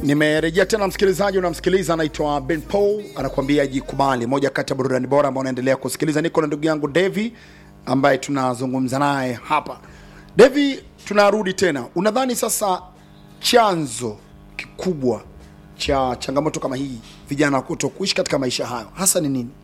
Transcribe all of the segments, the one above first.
nimerejea tena msikilizaji unamsikiliza anaitwa ben paul anakuambia jikubali moja kati ya burudani bora ambao unaendelea kusikiliza niko na ndugu yangu devi ambaye tunazungumza naye hapa devi tunarudi tena unadhani sasa chanzo kikubwa cha changamoto kama hii vijana kuto kuishi katika maisha hayo hasa ni nini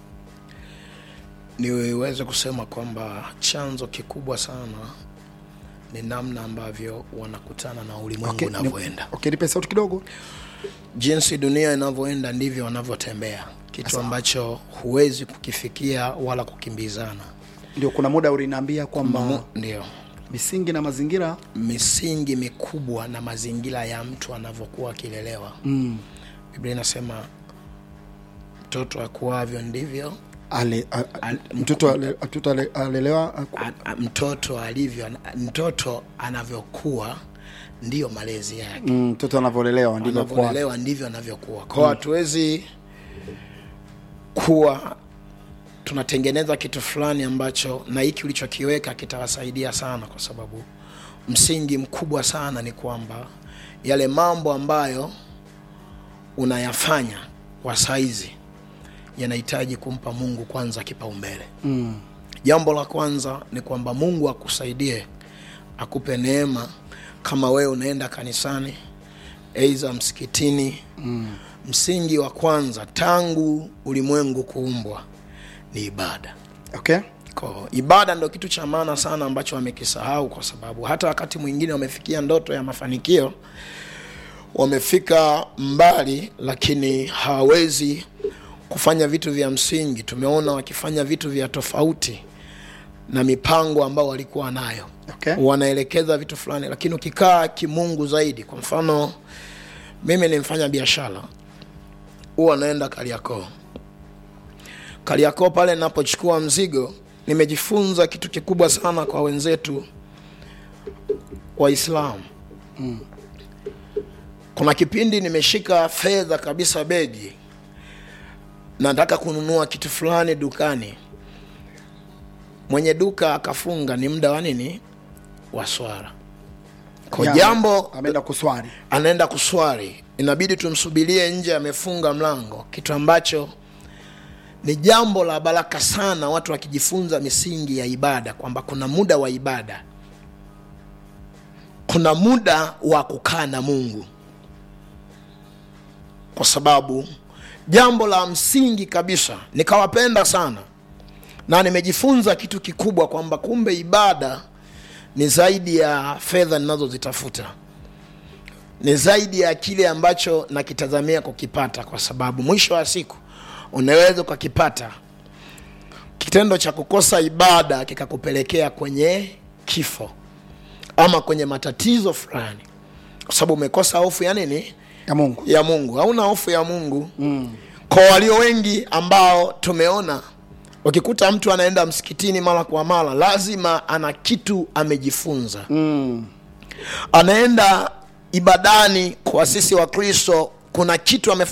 niweze kusema kwamba chanzo kikubwa sana ni namna ambavyo wanakutana na ulimwengu Okay, unavyoenda ni- okay, nipe sauti kidogo jinsi dunia inavyoenda ndivyo wanavyotembea kitu ambacho huwezi kukifikia wala kukimbizana ndio kuna muda uliniambia kwamba Mu- ndio misingi na mazingira misingi mikubwa na mazingira ya mtu anavyokuwa akilelewa mm, biblia inasema mtoto akuavyo ndivyo ale, a, a, Al- mtoto ale- mtoto ale- alelewa a- a, a, mtoto alivyo mtoto anavyokuwa ndiyo malezi yake mm, mtoto anavyolelewa ndivyo kwa anavyolelewa ndivyo anavyokuwa kwao hatuwezi kuwa tunatengeneza kitu fulani ambacho na hiki ulichokiweka kitawasaidia sana kwa sababu msingi mkubwa sana ni kwamba yale mambo ambayo unayafanya kwa saizi yanahitaji kumpa mungu kwanza kipaumbele mm, jambo la kwanza ni kwamba mungu akusaidie akupe neema kama wewe unaenda kanisani aidha msikitini mm. msingi wa kwanza tangu ulimwengu kuumbwa ni ibada okay Ko, ibada ndo kitu cha maana sana ambacho wamekisahau kwa sababu hata wakati mwingine wamefikia ndoto ya mafanikio wamefika mbali lakini hawawezi kufanya vitu vya msingi tumeona wakifanya vitu vya tofauti na mipango ambao walikuwa nayo okay wanaelekeza vitu fulani lakini ukikaa kimungu zaidi kwa mfano mimi ni mfanya biashara huwa naenda kariakoo kariakoo pale napochukua mzigo nimejifunza kitu kikubwa sana kwa wenzetu waislamu mm. kuna kipindi nimeshika fedha kabisa begi nataka kununua kitu fulani dukani mwenye duka akafunga ni muda wa nini wa swara kwa Ya, jambo ameenda kuswali anaenda kuswali inabidi tumsubirie nje amefunga mlango kitu ambacho ni jambo la baraka sana watu wakijifunza misingi ya ibada kwamba kuna muda wa ibada kuna muda wa kukaa na mungu kwa sababu jambo la msingi kabisa nikawapenda sana na nimejifunza kitu kikubwa kwamba kumbe ibada ni zaidi ya fedha ninazozitafuta ni zaidi ya kile ambacho nakitazamia kukipata kwa sababu mwisho wa siku unaweza ukakipata kitendo cha kukosa ibada kikakupelekea kwenye kifo ama kwenye matatizo fulani kwa sababu umekosa hofu ya nini ya mungu ya mungu hauna hofu ya mungu mm. kwa walio wengi ambao tumeona ukikuta mtu anaenda msikitini mara kwa mara lazima ana kitu amejifunza mm, anaenda ibadani kwa sisi wa kristo kuna kitu ame